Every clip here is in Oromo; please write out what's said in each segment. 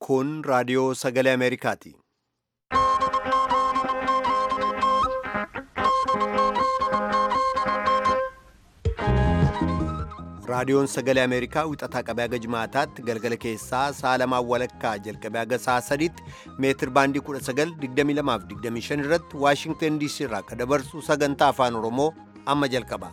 Kun raadiyoo sagalee Ameerikaati. Raadiyoon sagalee Ameerikaa wixataa qabee haga jimaataatti galgala keessaa sa'a lamaan walakkaa jalqabee haga sa'a sadiitti meetir baandii 1922 irratti Waashingtan DC irraa akka dabarsu sagantaa afaan Oromoo amma jalqaba.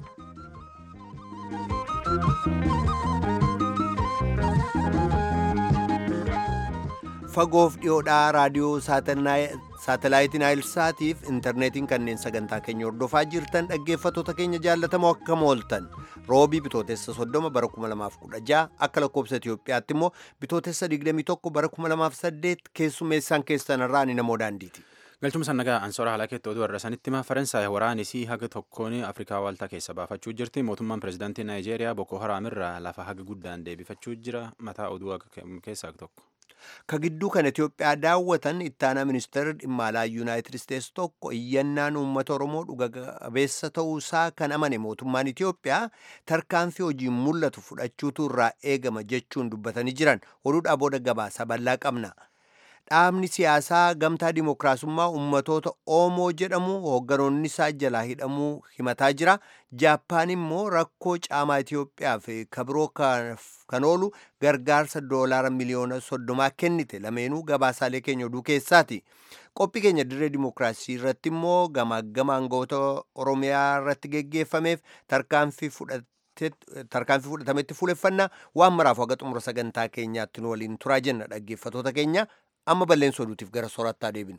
Fagoof dhiyoodhaa raadiyoo saatalaayitiin Aayilsaatiif intarneetiin kanneen sagantaa keenya hordofaa jirtan dhaggeeffattoota keenya jaallatamoo akkam ooltan roobii bitootessa 30 bara 2016 akka lakkoobsa Itoophiyaatti immoo bitootessa 21 bara 2008 keessummeessaan keessanirraa ni namoo daandiiti. Galchuma sannagaa ansoora haala keetti oduu warra sanitti hima Faransaay waraanisii haga tokkoon Afrikaa waaltaa keessa baafachuu jirti. Mootummaan pirezidaantii Naayijeeriyaa Boko Haram irraa lafa haga guddaan deebifachuu jira. Mataa oduu keessaa tokko. Ka gidduu kan Itoophiyaa daawwatan ittaanaa ministeerri dhimma alaa Yuunaayitid Isteetsi tokko iyyannaan uummata Oromoo dhuga qabeessa ta'uusaa kan amane mootummaan Itoophiyaa tarkaanfii hojiin mul'atu fudhachuutu irraa eegama jechuun dubbatanii jiran oduudhaa booda gabaasa bal'aa qabna. Dhaabni siyaasaa gamtaa dimookiraasummaa uummatoota Oomoo jedhamu hoogganoonni isaa jalaa hidhamuu himataa jira. Jaappaan immoo rakkoo caamaa Itoophiyaaf kabiroo kan oolu gargaarsa doolaara miliyoona soddomaa kennite lameenuu gabaasaalee keenya oduu keessaati. Qophii keenya dirree dimookiraasii irratti immoo gamaagama aangawoota Oromiyaa irratti geggeeffameef tarkaanfii fudhatametti fuuleffannaa waan maraaf haga xumura sagantaa keenyaatti nu waliin turaa jenna dhaggeeffatoota keenya. amma balleessa oduutiif gara soorattaa deebinu.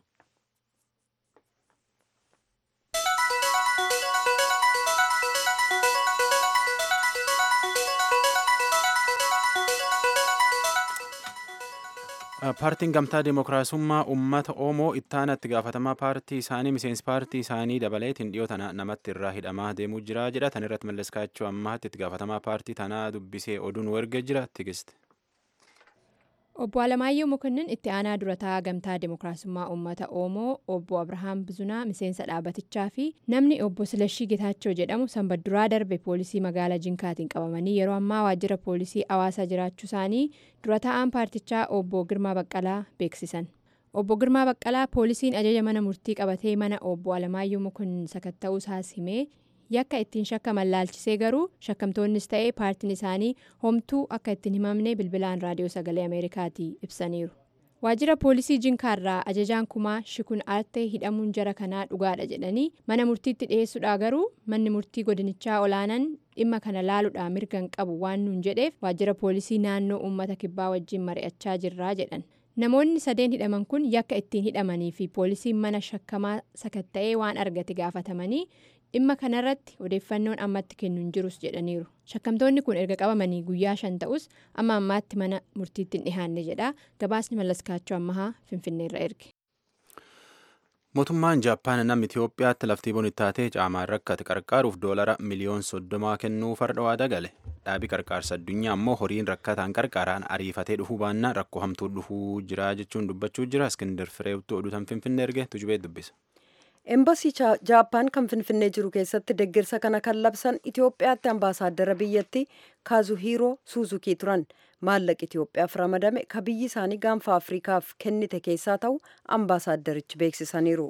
paartiin gamtaa dimookiraasummaa uummata oromoo ittaanatti gaafatamaa paartii isaanii miseensi paartii isaanii dabaleetiin dhiyoo tana namatti irraa hidhamaa deemuu jira jedha tan irratti malleskaachuu ammaatti itti gaafatamaa paartii tanaa dubbisee oduun wargee jira tigiste. Obbo Alamaayyoo Mokonnin itti aanaa durataa gamtaa dimookiraasummaa uummata Oromoo obbo Abrahaam Bizunaa miseensa dhaabatichaa fi namni obbo Silashii Getaachoo jedhamu sanbadduraa darbe poolisii magaalaa Jinkaatiin qabamanii yeroo ammaa waajjira poolisii hawaasaa jiraachuu isaanii dura taa'aan paartichaa obbo Girmaa Baqqalaa beeksisan. Obbo Girmaa Baqqalaa poolisiin ajaja mana murtii qabatee mana obbo Alamaayyoo Mokonnin sakatta'uu isaas himee yakka ittiin shakkaman laalchisee garuu shakkamtoonnis ta'ee paartiin isaanii homtuu akka ittiin himamne bilbilaan raadiyoo sagalee ameerikaatii ibsaniiru waajjira poolisii jinkaarraa ajajaan kumaa shikun aartee hidhamuun jara kanaa dhugaadha jedhanii mana murtiitti dhiyeessuudha garuu manni murtii godinichaa olaanaan dhimma kana laaluudhaa mirgan qabu waan nuun jedheef waajjira poolisii naannoo uummata kibbaa wajjin mari'achaa jirraa jedhan namoonni sadeen hidhaman kun yakka ittiin hidhamanii fi poolisiin mana shakkamaa sakatta'ee waan argate gaafatamanii dhimma kanarratti odeeffannoon ammatti kennuun jirus jedhaniiru shakkamtoonni kun erga qabamanii guyyaa shan ta'us amma ammaatti mana murtiitti hin dhihaanne jedha gabaasni mallaskaachuu ammahaa finfinneerra erge. mootummaan jaappaan namni itiyoophiyaatti laftii bonittaatee caamaan rakkate qarqaaruuf doolara miliyoon soddomaa kennuu farda waadaa gale dhaabii qarqaarsa addunyaa ammoo horiin rakkataan qarqaaraan ariifatee dhufuu baannaan rakkoo hamtuu dhufuu jira jechuun dubbachuu jira iskindar fireewtuu oduutan finfinnee erge tujubee dubbisa. Embasii Jaappaan kan Finfinnee jiru keessatti deeggarsa kana kan labsan Itoophiyaatti ambaasaaddara biyyattii Kaazuhiiroo Suuzukii turan. Maallaqi Itoophiyaaf ramadame ka biyyi isaanii gaanfa Afriikaaf kennite keessaa ta'u ambaasaaddarichi beeksisaniiru.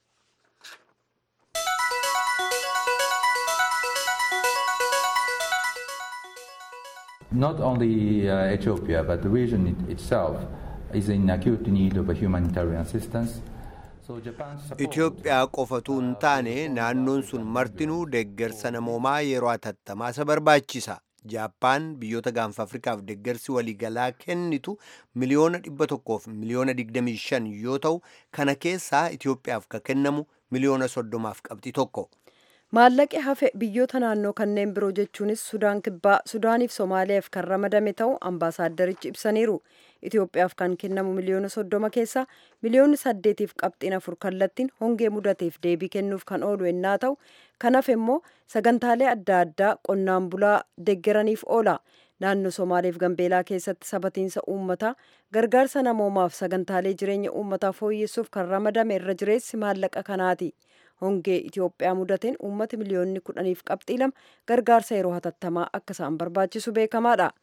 Not only uh, Ethiopia, but the region it itself is in acute need of a humanitarian assistance. Itoophiyaa qofatu hin taane naannoon sun martinuu deeggarsa namoomaa yeroo hatattamaa isa barbaachisa. Jaappaan biyyoota gaanfa Afrikaaf deeggarsi waliigalaa kennitu miliyoona dhibba tokkoof miliyoona digdamii shan yoo ta'u kana keessaa Itoophiyaaf ka kennamu miliyoona soddomaaf qabxii tokko. Maallaqi hafe biyyoota naannoo kanneen biroo jechuunis Sudaan Kibbaa, Sudaaniif Somaaliyaaf kan ramadame ta'u ambaasaaddarichi ibsaniiru. Itoophiyaaf kan kennamu miliyoona soddoma keessaa miliyoonni saddeetiif qabxiin afur kallattiin hongee mudateef deebii kennuuf kan oolu yennaa ta'u kan hafe immoo sagantaalee adda addaa qonnaan bulaa deeggaraniif oola. Naannoo Somaaleef Gambeelaa keessatti sabatiinsa uummataa gargaarsa namoomaaf sagantaalee jireenya uummataa fooyyessuuf kan ramadame irra jireessi maallaqa kanaati. hongee Itoophiyaa mudateen uummati miliyoonni kudhaniif qabxii lama gargaarsa yeroo hatattamaa akka isaan barbaachisu beekamaadha.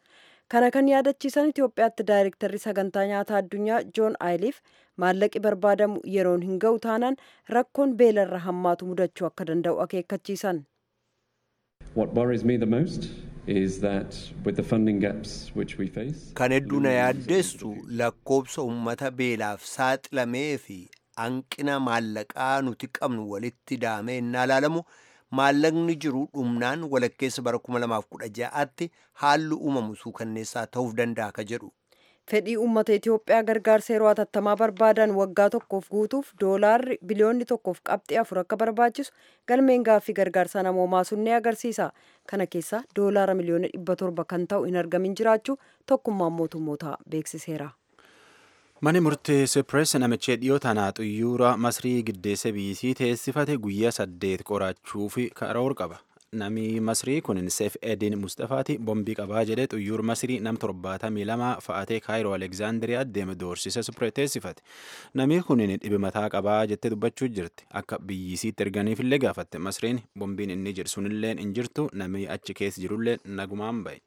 kana kan yaadachiisan itiyoophiyaatti daayirektarri sagantaa nyaataa addunyaa joon aayiliif maallaqi barbaadamu yeroon hin ga'u taanaan rakkoon beelarra hammaatu mudachuu akka danda'u akeekkachiisan. What worries me the most is that with the funding gaps which we face. Kan hedduu na yaaddeessu lakkoobsa uummata beelaaf saaxilamee fi hanqina maallaqaa nuti qabnu walitti daamee innaa ilaalamu maallaqni jiru dhumnaan walakkeessa bara 2016tti haalli uumamu suukanneessaa ta'uuf danda'a ka jedhu. fedhii uummata Itoophiyaa gargaarsa yeroo hatattamaa barbaadan waggaa tokkoof guutuuf doolaarri biliyoonni tokkoof qabxii afur akka barbaachisu galmeen gaaffii gargaarsa namoomaa sun ni agarsiisa. Kana keessa doolaara miliyoona dhibba torba kan ta'u hin argamin jiraachuu tokkummaan mootummootaa beeksiseera. Mani murtee Sipirees namicha dhiyoo tanaa xuyyuura Masrii giddeessa biyyisii teessifate guyyaa saddeet qorachuuf karoora qaba. Nami Masrii kun Seef Edin Mustafaati bombii qabaa jedhee xuyyuur Masrii nam torbaatamii lama fa'atee Kaayiroo Alekzaandiriyaa deeme doorsisa Sipirees teessifate. Nami kun dhibe mataa qabaa jettee dubbachuu jirti. Akka biyyisiitti erganiif illee gaafatte Masriin bombiin inni jedhu sunillee hin jirtu nami achi keessa jirullee nagumaan ba'e.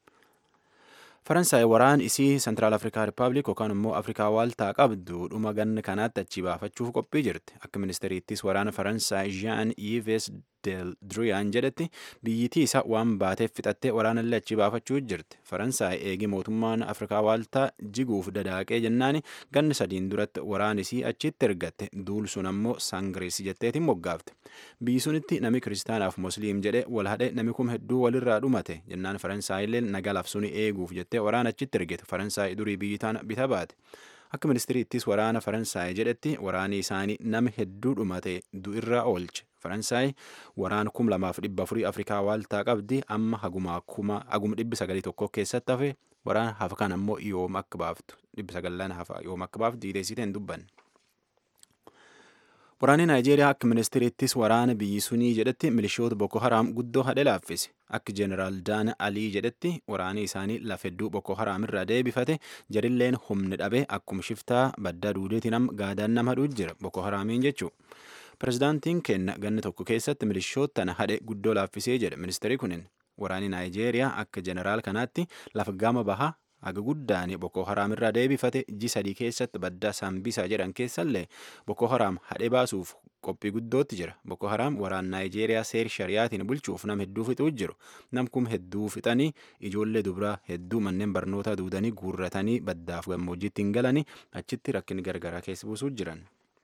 faransaay waraan isii sentiraal afrikaa rippaabilik yookaan immoo afrikaa waaltaa qabdu dhuma ganna kanaatti achi baafachuuf qophii jirti akka ministeriittis waraana faransaay jean yves del druyaan jedhetti biyyittii isa waan baateef fixattee waraanallee achi baafachuu jirti faransaay eegi mootummaan afrikaa waaltaa jiguuf dadaaqee jennaani ganna sadiin duratti waraan isii achitti ergatte duul sun ammoo sangiriis jetteetiin moggaafte biyyi sunitti nami kiristaanaaf musliim jedhe wal hadhe nami kum hedduu walirraa dhumate jennaan faransaayillee nagalaaf suni eeguuf jettee waraana achitti ergite faransaay durii biyyi tana bita baate akka ministiriittis waraana faransaay jedhetti waraani isaanii nama hedduu dhumate du'irra oolche faransaay waraana kum lamaaf dhibba afurii afrikaa waaltaa qabdi amma haguma kuma haguma dhibbi sagalii tokko keessatti hafe waraana hafa kan ammoo yoom akka baaftu dhibbi sagallan hafa yoom akka baaftu diideessite hin dubbanne. Waraanni Naayijeeriyaa akka ministiriittis waraana biyyi sunii jedhetti milishoota Boko Haram guddoo hadhe laaffise. Akka Jeneraal Daana Alii jedhetti waraanni isaanii lafa hedduu Boko Haram irraa deebifate jarilleen humni dhabe akkuma shiftaa baddaa duudeetiin nam gaadaan nama hadhuu jira Boko Haramiin jechuudha. Pirezidaantiin kenna ganna tokko keessatti milishoota tana hadhe guddoo laaffisee jedhe ministeerri kunin. Waraanni Naayijeeriyaa akka jeneraal kanaatti lafa gama bahaa haga guddaan Boko Haram irraa deebifate ji sadii keessatti baddaa Sambisaa jedhan keessallee Boko Haram hadhe baasuuf qophii guddootti jira. Boko Haram waraan Naayijeeriyaa seer shariyaatiin bulchuuf nam hedduu fixuu jiru. Nam kum hedduu fixanii ijoollee dubaraa hedduu manneen barnootaa duudanii guurratanii baddaaf gammoojjiitti hin galanii achitti rakkinni gargaraa keessa buusuu jiran.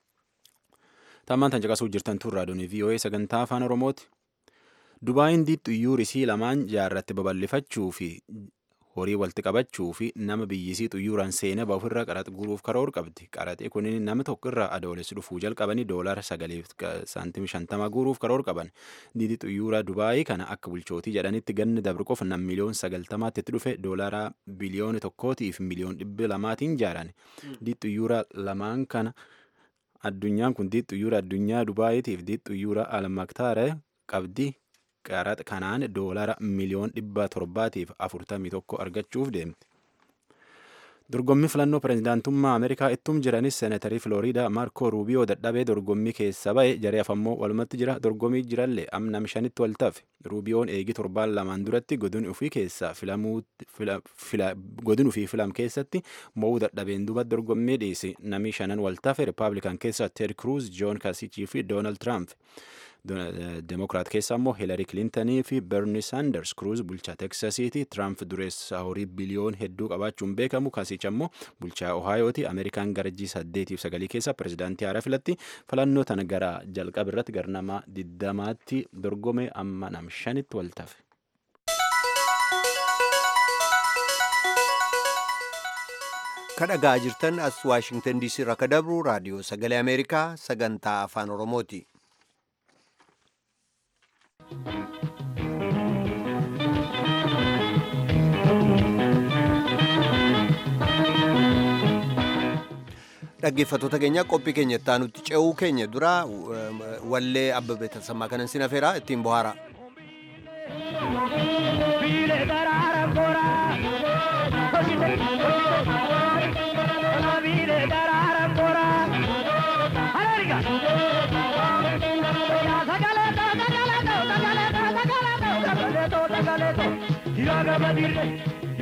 Tammaan tan caqasuu jirtan tun raadiyoon VOA sagantaa afaan Oromooti. Dubaayin xuyyuur isii lamaan jaarratti babal'ifachuu fi horii walitti qabachuu fi nama biyyisii xuyyuuraan seenaa bahu irraa qaraxa guuruuf karoora qabdi. Qaraxii kun nama tokko irraa adoolessi dhufuu jalqabanii doolaara sagaliif saantimii shantama guuruuf karoora qaban. Diidii xuyyuuraa Dubaayii kana akka bulchootii jedhanitti ganni dabru qofa nam miliyoon sagaltamaatti itti dhufe doolaara biliyoona tokkootiif miliyoon dhibba lamaatiin jaaran. Diidii xuyyuuraa lamaan kana addunyaan kun diidii xuyyuuraa addunyaa Dubaayiitiif diidii xuyyuuraa Almaktaara qabdi. qaraxa kanaan doolara miliyoon dhibba torbaatiif afurtamii tokko argachuuf deemti. Dorgommii filannoo pirezidaantummaa Ameerikaa ittum jiranis seenatarii Filooriidaa Maarkoo Ruubiyoo dadhabee dorgommii keessa ba'e jaree afammoo walumatti jira dorgommii jirallee amna shanitti wal tafe Ruubiyoon eegi torbaan lamaan duratti godin ofii keessaa godin ofii filam keessatti mo'uu dadhabeen duba dorgommii dhiise namni shanan wal tafe Rippaabilikan keessaa Ted Cruz, Joon Kasichii fi Doonaald Tiraamp. Demokiraat keessaa immoo Hiilari Kilintanii fi Berni Saanders Kruuz bulchaa Teksasiiti. Tiraamp dureessa horii biliyoon hedduu qabaachuun beekamu. Kasicha immoo bulchaa Ohaayooti. Ameerikaan garajii saddeetiif sagalii keessa pirezidaantii haaraa filatti. Filannoo tana gara jalqaba irratti gara nama diddamaatti dorgome amma nam shanitti wal tafe. kadhagaa jirtan as waashingtan diisii irraa ka dabru raadiyoo sagalee ameerikaa sagantaa afaan oromooti. dhaggeeffattoota keenya qophii keenya itti aanutti ce'uu keenya dura wallee abbabee tasammaa kanan sin afeera ittiin bohaara.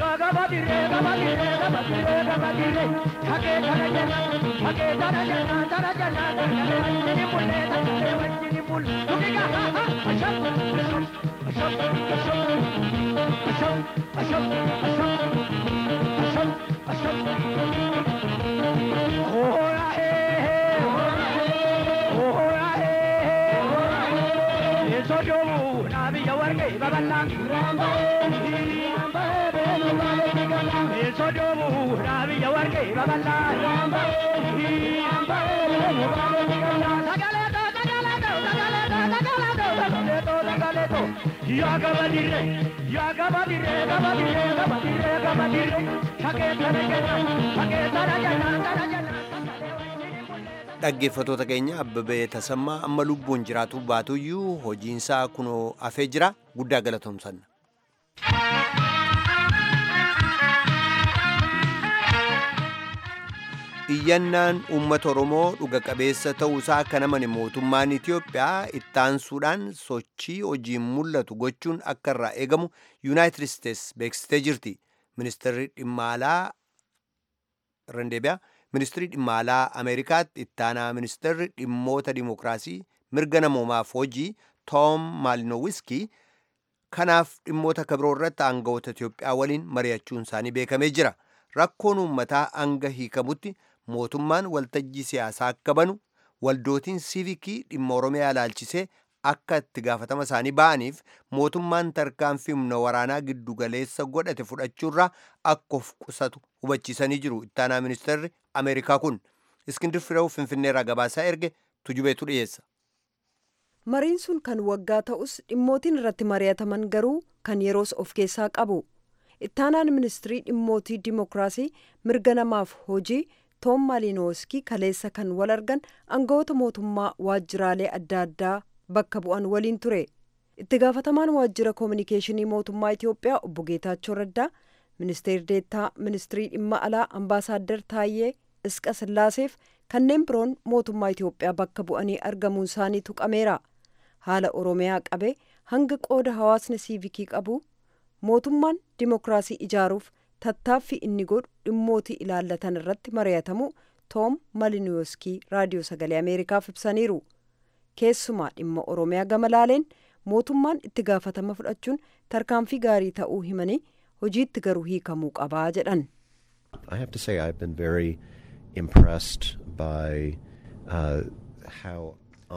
dhaggeeffatoota keenya abbabee tasammaa amma lubbuun jiraatu baatuyyuu hojiinsaa kunoo afee jira guddaa galatoomsanna. iyyannaan uummata oromoo dhuga qabeessa ta'uusaa kan amane mootummaan itiyoophiyaa ittaansuudhaan sochii hojiin mul'atu gochuun akka irraa eegamu yuunaayitid isteets beeksistee jirti ministeerri dhimma alaa rendeebiyaa ministirii dhimma alaa ameerikaatti ittaanaa ministeerri dhimmoota dimokiraasii mirga namoomaaf hojii toom maalinowiskii kanaaf dhimmoota kabiroo irratti aangawoota itiyoophiyaa waliin mari'achuun isaanii beekamee jira rakkoon uummataa hanga hiikamutti mootummaan waltajjii siyaasaa akka banu waldootiin siivikii dhimma oromiyaa ilaalchisee akka itti gaafatama isaanii ba'aniif mootummaan tarkaanfii humna waraanaa giddugaleessa godhate fudhachuurraa akka of qusatu hubachiisanii jiru ittaanaa ministeerri ameerikaa kun iskindir fireewu finfinneerraa gabaasaa erge tujubeetu dhiyeessa. mariin sun kan waggaa ta'us dhimmootiin irratti mari'ataman garuu kan yeroos of keessaa qabu ittaanaan ministirii dhimmootii dimokiraasii mirga namaaf hojii toom maalinowiskii kaleessa kan wal argan aangawoota mootummaa waajjiraalee adda addaa bakka bu'an waliin ture itti gaafatamaan waajjira koominikeeshinii mootummaa itiyoophiyaa obbo geetaachoo raddaa ministeerri deettaa ministirii dhimma alaa ambaasaaddar taayyee isqa sillaaseef kanneen biroon mootummaa itiyoophiyaa bakka bu'anii argamuun isaanii tuqameera haala oromiyaa qabe hanga qooda hawaasni siivikii qabu mootummaan dimokiraasii ijaaruuf tattaaffii inni godhu dhimmootii ilaallatan irratti mari'atamu toom maliniyoskii raadiyoo sagalee ameerikaaf ibsaniiru keessumaa dhimma oromiyaa gama laaleen mootummaan itti gaafatama fudhachuun tarkaanfii gaarii ta'uu himanii hojiitti garuu hiikamuu qabaa jedhan. I have to say I've been very impressed by uh, how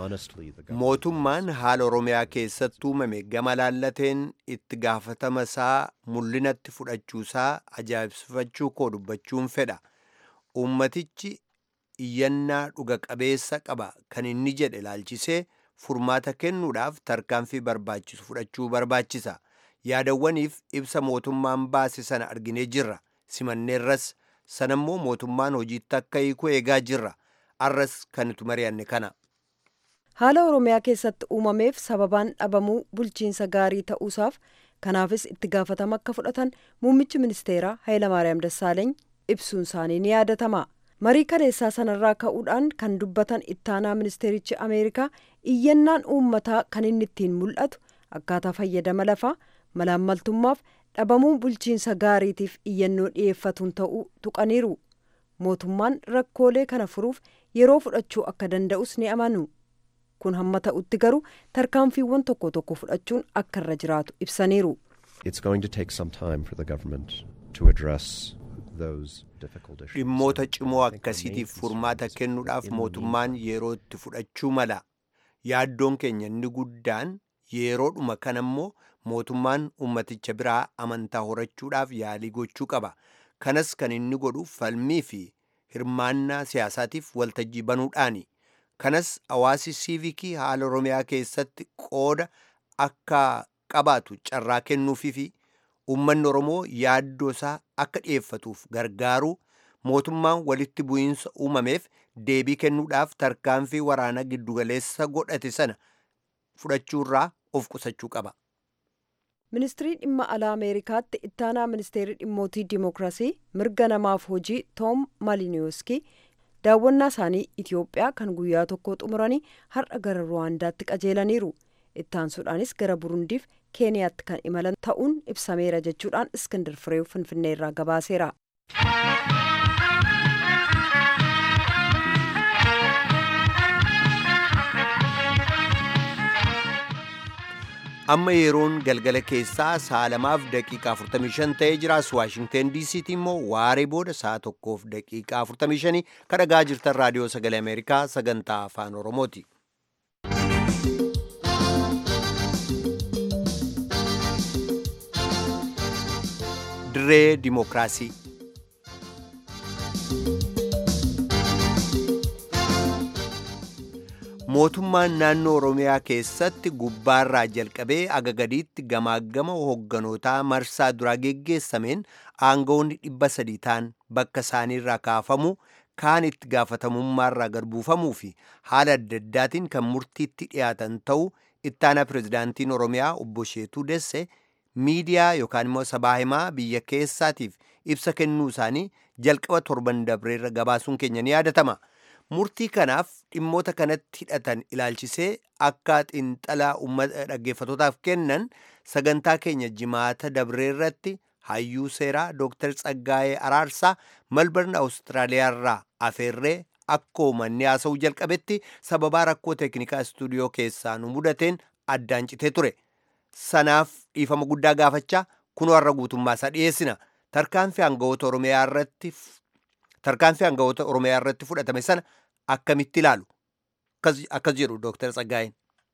mootummaan haala oromiyaa keessatti uumame gama laallateen itti gaafatama isaa mul'inatti fudhachuusaa ajaa'ibsifachuu koo dubbachuun fedha uummatichi iyyannaa dhuga qabeessa qaba kan inni jedhe ilaalchisee furmaata kennuudhaaf tarkaanfii barbaachisu fudhachuu barbaachisa yaadawwaniif ibsa mootummaan baase sana arginee jirra simanneerras sanammoo mootummaan hojiitti akka hiiku eegaa jirra arras kan nuti mari'anne kana. haala oromiyaa keessatti uumameef sababaan dhabamuu bulchiinsa gaarii ta'uusaaf kanaafis itti gaafatama akka fudhatan muummichi ministeeraa hayilamaariyaam dassaaleeny ibsuun isaanii ni yaadatama marii kaleessaa sanarraa ka'uudhaan kan dubbatan ittaanaa ministeerichi ameerikaa iyyannaan uummataa kan inni ittiin mul'atu akkaataa fayyadama lafaa malaammaltummaaf dhabamuu bulchiinsa gaariitiif iyyannoo dhiyeeffatuun ta'uu tuqaniiru mootummaan rakkoolee kana furuuf yeroo fudhachuu akka danda'us ni amanu. kun hamma ta'utti garuu tarkaanfiiwwan tokko tokko fudhachuun akka irra jiraatu ibsaniiru. dhimmoota cimoo akkasiitiif furmaata kennuudhaaf mootummaan yeroo itti fudhachuu mala yaaddoon keenya inni guddaan yeroodhuma kanammoo mootummaan ummaticha biraa amantaa horachuudhaaf yaalii gochuu qaba kanas kan inni godhu falmii fi hirmaannaa siyaasaatiif waltajjii banuudhaani. kanas hawaasi siivikii haala oromiyaa keessatti qooda akka qabaatu carraa kennuufii fi uummanni oromoo yaaddoo isaa akka dhiyeeffatuuf gargaaruu mootummaan walitti bu'iinsa uumameef deebii kennuudhaaf tarkaanfii waraana giddugaleessa godhate sana fudhachuurraa of qusachuu qaba. ministirii dhimma alaa ameerikaatti ittaanaa ministeerri dhimmootii dimokiraasii mirga namaaf hojii toom maaliniyoskii daawwannaa isaanii itiyoophiyaa kan guyyaa tokko xumuranii har'a gara ruwaandaatti qajeelaniiru ittaansuudhaanis gara burundiif keeniyaatti kan imalan ta'uun ibsameera jechuudhaan iskindir fireew finfinnee irraa gabaaseera. amma yeroon galgala keessaa sa'a lamaaf daqiiqaa 45 ta'ee jiraas waashingteen diisiitti immoo waaree booda sa'a tokkoof daqiiqaa 45 kan dhagaa jirtan raadiyoo sagalee ameerikaa sagantaa afaan oromooti. dirree dimookiraasii. mootummaan naannoo oromiyaa keessatti gubbaarraa jalqabee aga gadiitti gamaagama hogganootaa marsaa duraa geggeessameen aangawoonni dhibba sadii ta'an bakka isaaniirraa kaafamu kaan itti gaafatamummaarraa gadbuufamuu fi haala adda addaatiin kan murtiitti dhiyaatan ta'uu ittaanaa pirezidaantiin oromiyaa obbo Sheetuu Desse miidiyaa yookaan immoo sabaa himaa biyya keessaatiif ibsa kennuu isaanii jalqaba torban dabreerra gabaasuun keenya ni yaadatama. murtii kanaaf dhimmoota kanatti hidhatan ilaalchisee akka xiinxalaa uummata dhaggeeffatootaaf kennan sagantaa keenya jimaata dabreerratti hayyuu seeraa dooktar Tsaggaayee Araarsaa malbarna Awustiraaliyaarraa afeerree akkoo manni haasa'uu jalqabetti sababaa rakkoo teeknikaa istuudiyoo keessaa nu mudateen addaan citee ture. Sanaaf dhiifama guddaa gaafachaa kunoo har'a guutummaa isaa dhiyeessina. Tarkaanfii aangawoota Oromiyaa irratti tarkaanfii aangawoota Oromiyaa irratti fudhatame sana akkamitti ilaalu? Akkas jedhu Dooktar Tsaggaayeen.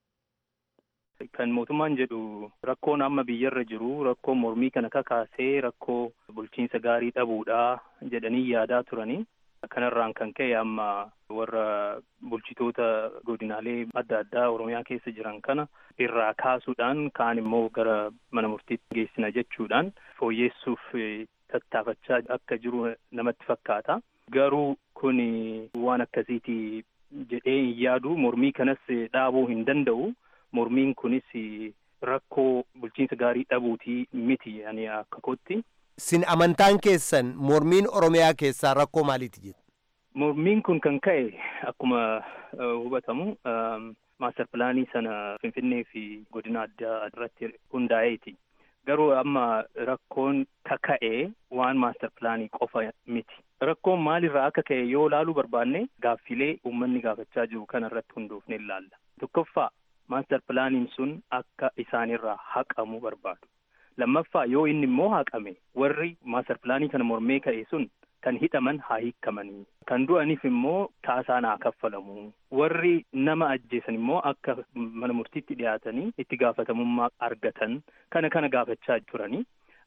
Kan mootummaan jedhu rakkoon amma biyyarra jiru rakkoo mormii kana kakaasee rakkoo bulchiinsa gaarii dhabuudha jedhanii yaadaa turanii. Kanarraan kan ka'e amma warra bulchitoota godinaalee adda addaa Oromiyaa keessa jiran kana irraa kaasuudhaan kaan immoo gara mana murtiitti geessina jechuudhaan fooyyeessuuf tattaafachaa akka jiru namatti fakkaata. Garuu kun waan akkasiiti jedhee hin yaadu mormii kanas dhaabuu hin danda'u. Mormiin kunis rakkoo bulchiinsa gaarii dhabuutii miti ani akka kootti. Sin amantaan keessan mormiin Oromiyaa keessaa rakkoo maaliiti jedhu? Mormiin kun kan ka'e akkuma hubatamu maaster pilaanii sana Finfinnee fi godina addaa irratti hundaa'eeti. Garuu amma rakkoon kaka'e waan maaster pilaanii qofa miti. Rakkoon maalirraa akka ka'e yoo ilaaluu barbaanne gaaffilee uummanni gaafachaa jiru kana irratti hundoofne ilaalla. Tokkoffaa maaster pilaaniin sun akka isaanirraa haqamu barbaadu. Lammaffaa yoo inni immoo haqame warri maaster pilaanii kana mormee ka'e sun kan hidhaman haa hiikamanii. Kan du'aniif immoo kaasaan haa kaffalamu. Warri nama ajjeesan immoo akka mana murtiitti dhiyaatanii itti gaafatamummaa argatan kana kana gaafachaa turanii.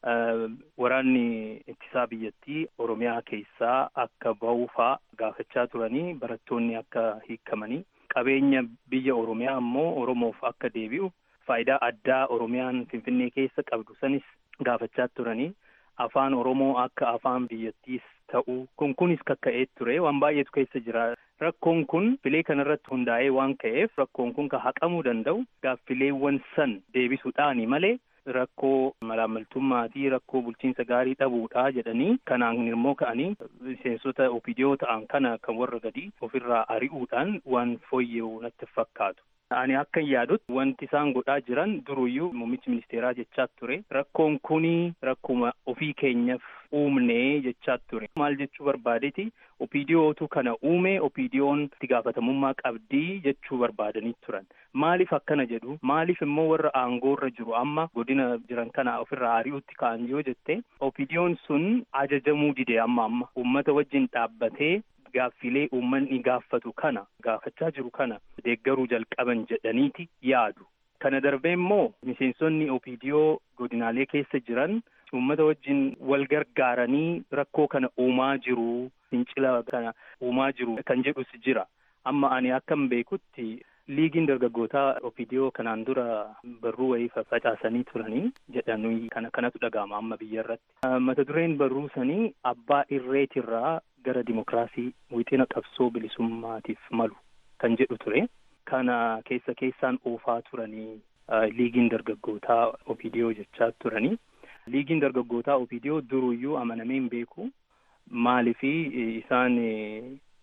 Waraanni ittisaa biyyattii Oromiyaa keessaa akka ba'uufaa gaafachaa turanii barattoonni akka hiikamanii qabeenya biyya Oromiyaa immoo Oromoof akka deebi'u faayidaa addaa Oromiyaan Finfinnee keessa qabdu sanis gaafachaa turanii afaan Oromoo akka afaan biyyattiis ta'u kun kunis kakka'ee ture waan baay'eetu keessa jira. Rakkoon kun filee kanarratti hundaa'ee waan ka'eef rakkoon kun kan haqamuu danda'u gaaffileewwan san deebisuudhaani malee rakkoo malaamaltummaa fi rakkoo bulchiinsa gaarii dhabuudha jedhanii kanaan immoo ka'anii miseensota opidiyoo ta'an kana kan warra gadi ofirraa ari'uudhaan waan fooyya'u natti fakkaatu. Ani akka yaadutti wanti isaan godhaa jiran duruyyuu muummichi ministeeraa jechaa ture rakkoon kuni rakkuma ofii keenyaaf uumnee jechaa ture. Maal jechuu barbaadeeti opidiyootu kana uume opidiyoon itti gaafatamummaa qabdii jechuu barbaadanii turan. Maaliif akkana jedhu maaliif immoo warra aangoorra jiru amma godina jiran kana ofirraa ari'utti ka'an yoo jette opidiyoon sun ajajamuu dide amma amma uummata wajjin dhaabbatee gaaffilee uummanni gaafatu kana gaafachaa jiru kana deeggaruu jalqaban jedhaniiti yaadu. Kana darbee immoo miseensonni opidiyoo godinaalee keessa jiran uummata wajjin wal gargaaranii rakkoo kana uumaa jiru fincila kana uumaa jiru kan jedhus jira. Amma ani akkan beekutti liigiin dargaggootaa opidiyoo kanaan dura barruu wayii facaasanii turanii jedhanii kana kanatu dhaga'ama amma biyya irratti. Mata dureen barruu sanii abbaa irreetirraa gara dimokiraasii wixina qabsoo bilisummaatiif malu kan jedhu ture. Kana keessa keessaan oofaa turanii liigiin dargaggootaa opidiyoo jechaa turanii. Liigiin dargaggootaa opidiyoo duruyyuu amanamee hin beeku. Maalifi isaan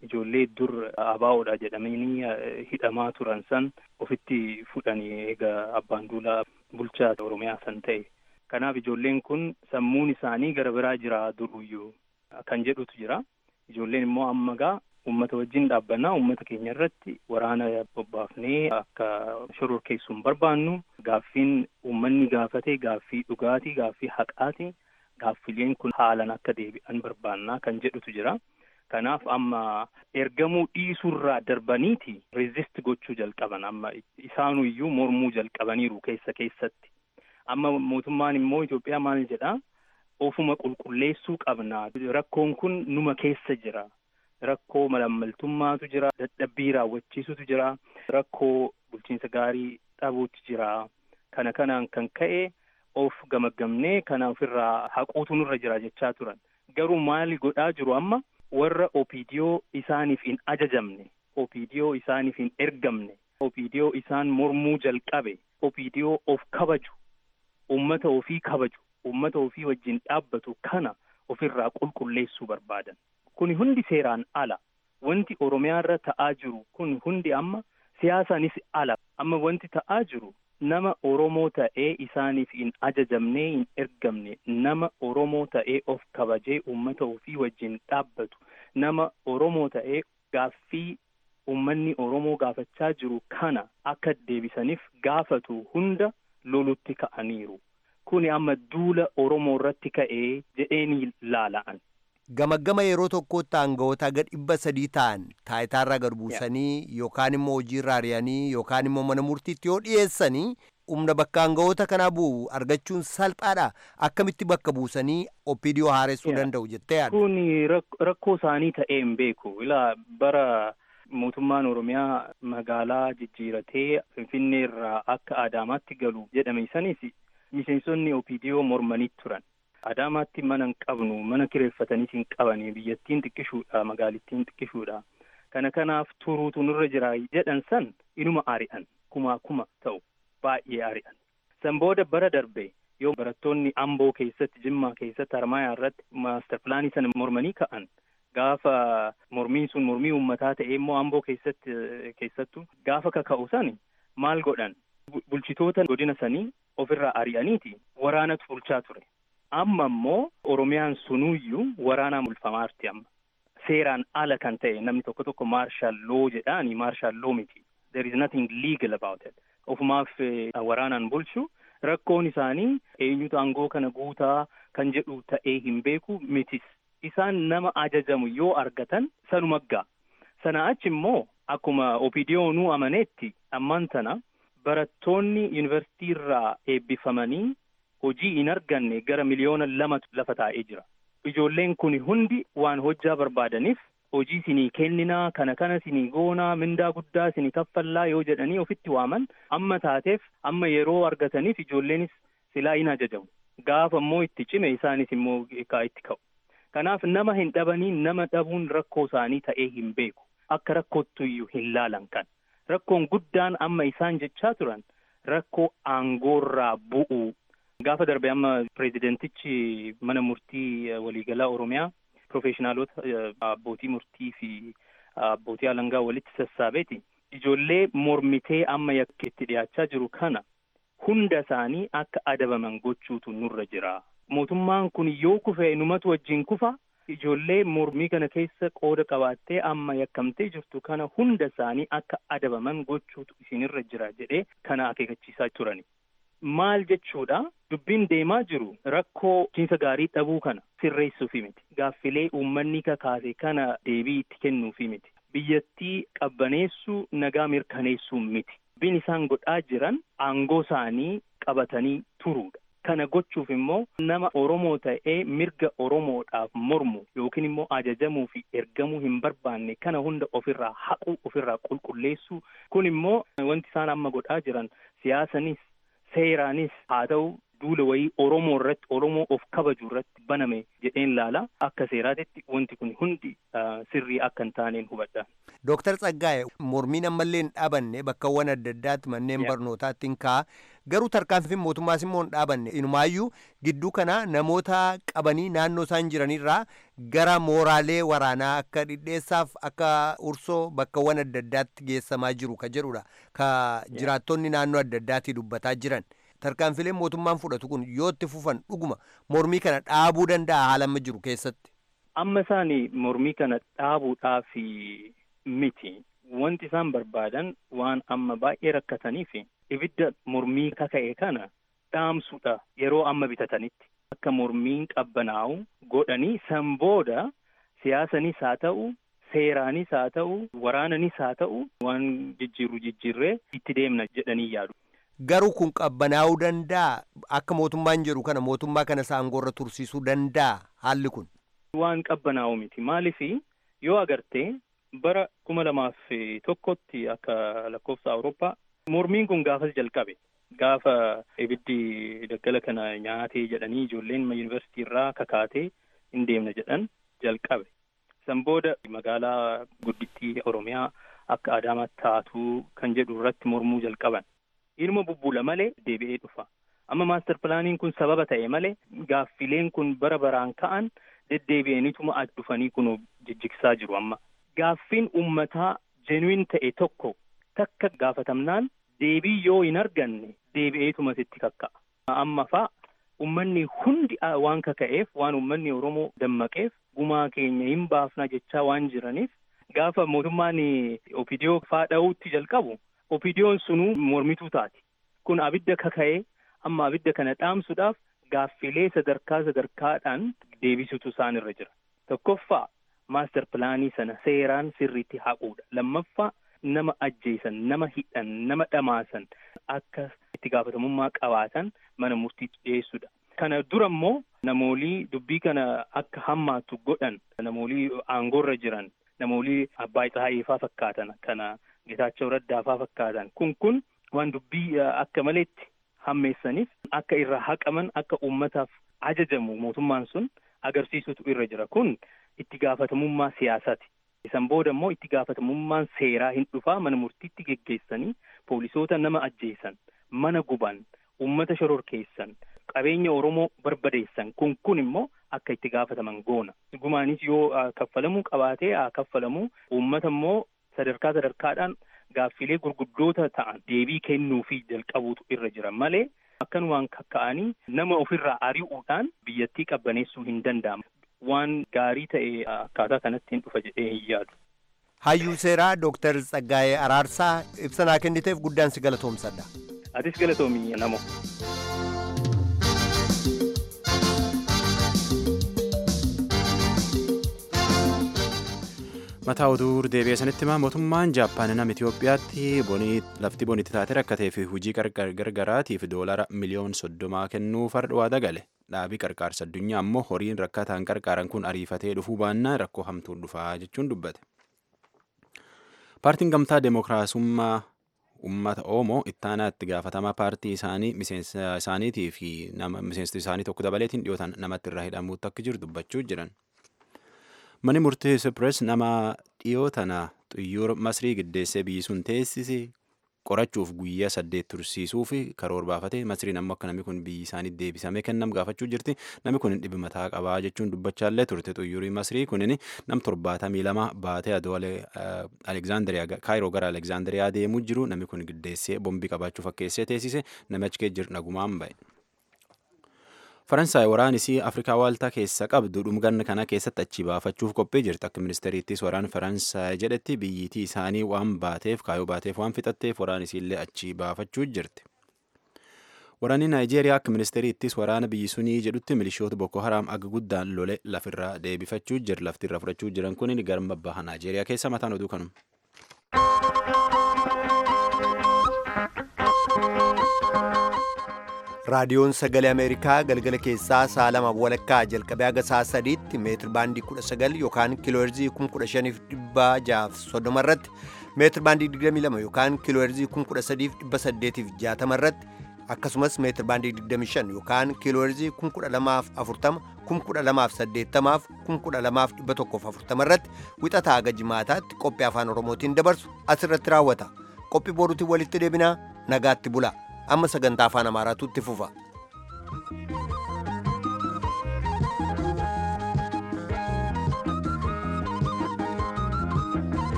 ijoollee dur abaawoodha jedhamanii hidhamaa turan san ofitti fudhanii eega abbaan duulaa bulchaa oromiyaa san ta'e kanaaf ijoolleen kun sammuun isaanii gara biraa jira duruyyuu kan jedhutu jira ijoolleen immoo amma gaa ummata wajjin dhaabbannaa ummata keenya irratti waraana bobbaafnee akka shororkeessuu hin barbaannu gaaffiin ummanni gaafate gaaffii dhugaatii gaaffii haqaati gaaffileen kun haalan akka deebi'an barbaannaa kan jedhutu jira kanaaf amma ergamuu dhiisuurraa darbaniiti rezist gochuu jalqaban amma isaanuyyuu mormuu jalqabaniiru keessa keessatti amma mootummaan immoo Itoophiyaa maal jedhaa ofuma qulqulleessuu qabna rakkoon kun numa keessa jira rakkoo malammaltummaatu jira dadhabbii raawwachiisutu jira rakkoo bulchiinsa gaarii dhabuutu jira kana kanaan kan ka'e of gamaggamnee kana ofirraa haquutu nurra jira jechaa turan garuu maali godhaa jiru amma warra opidiyoo isaaniif hin ajajamne opidiyoo isaaniif hin ergamne opidiyoo isaan mormuu jalqabe opidiyoo of kabaju ummata ofii kabaju ummata ofii wajjin dhaabbatu kana ofirraa qulqulleessuu barbaadan kun hundi seeraan ala wanti oromiyaa irra ta'aa jiru kun hundi amma siyaasaanis ala amma wanti ta'aa jiru nama oromoo ta'ee isaaniif hin ajajamnee hin ergamne nama oromoo ta'ee of kabajee ummata ofii wajjin dhaabbatu nama oromoo ta'ee gaaffii ummanni oromoo gaafachaa jiru kana akka deebisaniif gaafatu hunda lolutti ka'aniiru kuni amma duula oromoo irratti ka'ee jedheeni laala'an Gamaggama yeroo tokkotti aangawoota aga dhibba sadii ta'an taayitaarraa gad buusanii yookaan immoo hojiirraa ari'anii yookaan immoo mana murtiitti yoo dhiyeessanii humna bakka aangawoota kanaa bu'u argachuun salphaadha akkamitti bakka buusanii opiidiyoo haaressuu danda'u jettee yaadda. Kun rakkoo isaanii ta'ee hin beeku ilaa bara mootummaan oromiyaa magaalaa jijjiiratee finfinnee irraa akka adaamaatti galu jedhame sanis miseensonni opiidiyoo mormanii turan. Adaamaatti mana hin qabnu mana kireeffataniis hin qabani biyyattiin xiqqishuudha magaalittiin xiqqishuudha kana kanaaf turuutu nurra jira jedhan san inuma ari'an kumaa kuma ta'u baay'ee ari'an san booda bara darbe yoo barattoonni amboo keessatti jimmaa keessatti harmaayaa irratti maaster pilaanii sana mormanii ka'an gaafa mormiin sun mormii uummataa ta'e immoo amboo keessatti keessattu gaafa kaka'u sani maal godhan bulchitoota godina sanii ofirraa ari'aniiti waraanatu bulchaa ture. amma immoo oromiyaan sunuyyuu waraanaan bulfamaarti amma seeraan ala kan ta'e namni tokko tokko maarshaal loo jedhaani maarshaal loo miti there is nothing legal about it ofumaaf waraanaan bulchu rakkoon isaanii eenyutu aangoo kana guutaa kan jedhu ta'ee hin beeku mitis isaan nama ajajamu yoo argatan sanuma gaa sana achi immoo akkuma opidiyoonuu amaneetti ammaan tana barattoonni yuunivarsiitii irraa eebbifamanii hojii hin arganne gara miliyoona lamatu lafa taa'ee jira. Ijoolleen kun hundi waan hojjaa barbaadaniif hojii sinii kenninaa kana kana sinii goonaa mindaa guddaa sinii kaffallaa yoo jedhanii ofitti waaman amma taateef amma yeroo argataniif ijoolleenis silaa hin ajajamu. Gaafa immoo itti cime isaanis immoo kaa itti ka'u. Kanaaf nama hin dhabanii nama dhabuun rakkoo isaanii ta'ee hin beeku. Akka rakkoottuyyu hin laalan kan. Rakkoon guddaan amma isaan jechaa turan rakkoo aangoorraa bu'uu gaafa darbe amma pireezidentichi mana murtii waliigalaa oromiyaa profeeshinaalota abbootii murtii fi abbootii alangaa walitti sassaabeeti ijoollee mormitee amma yakka itti dhiyaachaa jiru kana hunda isaanii akka adabaman gochuutu nurra jira mootummaan kun yoo kufe numatu wajjin kufa ijoollee mormii kana keessa qooda qabaattee amma yakkamtee jirtu kana hunda isaanii akka adabaman gochuutu isinirra jira jedhee kana akeekachiisaa turani. maal jechuudha dubbiin deemaa jiru rakkoo bulchiinsa gaarii dhabuu kana sirreessuufi miti gaaffilee uummanni kakaase kana deebii itti kennuufi miti biyyattii qabbaneessuu nagaa mirkaneessuu miti dubbiin isaan godhaa jiran aangoo isaanii qabatanii turuudha kana gochuuf immoo nama oromoo ta'ee mirga oromoodhaaf mormu yookiin immoo ajajamuu fi ergamuu hin barbaanne kana hunda ofirraa haquu ofirraa qulqulleessuu kun immoo wanti isaan amma godhaa jiran siyaasanis seeraanis haa ta'u duula wayii Oromoo irratti Oromoo of kabaju irratti baname jedheen laala akka seeraatitti wanti kun hundi sirrii akka hin taaneen hubadha. Dooktar Tsaggaa'e mormiin ammallee hin dhaabanne bakkawwan adda addaatti manneen barnootaatti hin ka'a. Garuu tarkaanfiin mootummaas immoo hin dhaabanne. Inumaayyuu gidduu kana namoota qabanii naannoo isaan jiranirraa gara mooraalee waraanaa akka dhidheessaaf akka ursoo bakkawwan adda addaatti geessamaa jiru ka jedhudha. Ka jiraattonni naannoo adda addaatti dubbataa jiran. Tarkaanfileen mootummaan fudhatu kun yoo itti fufan dhuguma mormii kana dhaabuu danda'a haala amma jiru keessatti. Amma isaan mormii kana dhaabuudhaaf miti. Wanti isaan barbaadan waan amma baay'ee rakkataniif ibidda mormii kaka'e kana dhaamsuudha yeroo amma bitatanitti. Akka mormiin qabbanaa'u godhanii san booda siyaasanis haa ta'u, seeraanis haa ta'u, waraananis haa ta'u waan jijjiirru jijjiirree itti deemna jedhanii yaadu. Garuu kun qabbanaa'uu danda'a akka mootummaan jedhu kana mootummaa kana saangoorra tursiisuu danda'a haalli kun. Waan qabbanaa'u miti maaliif yoo agartee bara kuma lamaaf tokkotti akka lakkoofsa Awurooppaa mormiin kun gaafas jalqabe. Gaafa ibiddi daggala kana nyaatee jedhanii ijoolleen yuunivarsiitii irraa kakaatee hin deemna jedhan jalqabe. San booda magaalaa guddittii Oromiyaa akka Adaamaatti taatu kan jedhu irratti mormuu jalqaban. Ilma bubbuula malee deebi'ee dhufa. Amma maastar pilaaniin kun sababa ta'e malee gaaffileen kun bara baraan ka'an deddeebi'aniituma as dhufanii kun jijjigsaa jiru amma. Gaaffiin uummataa jenuin ta'e tokko takka gaafatamnaan deebii yoo hin arganne deebi'eetuma sitti kakka'a. Amma fa'a uummanni hundi waan kaka'eef waan uummanni Oromoo dammaqeef gumaa keenya hin baafna jechaa waan jiraniif gaafa mootummaan opidiyoo faa dha'uutti jalqabu opidiyoon sunuu mormituu taati. Kun abidda kaka'ee amma abidda kana dhaamsuudhaaf gaaffilee sadarkaa sadarkaadhaan deebisutu isaan irra jira. Tokkoffaa maastar pilaanii sana seeraan sirriitti haquudha. Lammaffaa nama ajjeesan, nama hidhan, nama dhamaasan akka itti gaafatamummaa qabaatan mana murtiitti dhiyeessuudha. Kana dura immoo namoolii dubbii kana akka hammaatu godhan, namoolii aangoorra jiran, namoolii abbaa Ixaayifaa fakkaatan, kana Getaachoo Raddaafaa fakkaatan. Kun kun waan dubbii akka maleetti hammeessaniif akka irra haqaman, akka uummataaf ajajamu mootummaan sun agarsiisutu irra jira. Kun itti gaafatamummaa siyaasaati. Isan booda immoo itti gaafatamummaan seeraa hin dhufaa mana murtiitti geggeessanii poolisoota nama ajjeesan, mana guban, uummata shororkeessan, qabeenya Oromoo barbadeessan kun kun immoo akka itti gaafataman goona. Gumaanis yoo kaffalamuu qabaatee haa kaffalamuu uummata immoo sadarkaa sadarkaadhaan gaaffilee gurguddoota ta'an deebii kennuufii jalqabuutu irra jira malee akkanumaan kakka'anii nama ofirraa ari'uudhaan biyyattii qabbaneessuu hin danda'amu. waan gaarii ta'e akkaataa kanatti hin dhufa jedhee hin yaadu. Hayyuu seeraa Dooktar Tsaggaayee Araarsaa ibsanaa kenniteef guddaan si galatoomsadha. Atis galatoomii namo. mataa oduu deebi'ee sanitti himaa mootummaan jaappaan nama Itoophiyaatti lafti bonitti taate rakkatee fi hojii gargaraatiif doolara miliyoon soddomaa kennuu fardhaa dagale dhaabii qarqaarsa addunyaa ammoo horiin rakkataan qarqaaran kun ariifatee dhufuu baannaan rakkoo hamtuun dhufaa jechuun dubbate. Paartiin gamtaa deemokiraasummaa uummata Oromoo ittaanaa itti gaafatamaa paartii isaanii miseensa isaaniitii fi nama miseensa isaanii tokko dabaleetiin dhiyootan namatti irraa hidhamuutti akka jiru dubbachuu jiran. Mani murtii Sipirees nama dhiyoo tana xiyyoora Masrii giddeessee biyyi sun teessise qorachuuf guyyaa saddeet tursiisuu fi karoora baafate Masriin ammoo akka namni kun biyyi isaanii deebisamee kennam gaafachuu jirti. Namni kun dhibi mataa qabaa jechuun dubbachaallee turte xiyyoorri Masrii kunin nam torbaatamii lama baatee adoo Alekzaandariyaa Kaayiroo gara Alekzaandariyaa deemuu jiru namni kun giddeessee bombii qabaachuu fakkeessee teessise namichi kee jiru nagumaan ba'e. Faransaay waraan isii Afrikaa waaltaa keessa qabdu dhumganna kana keessatti achi baafachuuf qophii jirti. Akka ministeeriittis waraan Faransaay jedhetti biyyiitii isaanii waan baateef kaayoo baateef waan fixatteef waraan isiillee achi baafachuu jirti. Waraanni Naayijeeriyaa akka ministeeriittis waraana biyyi sunii jedhutti milishoota Boko Haram aga guddaan lole lafirraa deebifachuu jira. Lafti irra fudhachuu jiran kun garma baha Naayijeeriyaa keessa mataan oduu kanuma. raadiyoon sagalee ameerikaa galgala keessaa sa'a lama walakkaa jalqabee haga sa'a sadiitti meetir baandii kudha sagal yookaan kiilooherzii kun kudha shaniif dhibba jaaf soddoma irratti meetir baandii digdamii lama yookaan kiilooherzii kun kudha sadiif dhibba saddeetiif jaatama irratti akkasumas meetir baandii 25 yookaan kiilooherzii 1240 1280 12140 irratti wixataa haga jimaataatti qophii afaan oromootiin dabarsu asirratti raawwata qophii boruutiin walitti deebinaa nagaatti bula amma sagantaa afaan amaaraatu itti fufa.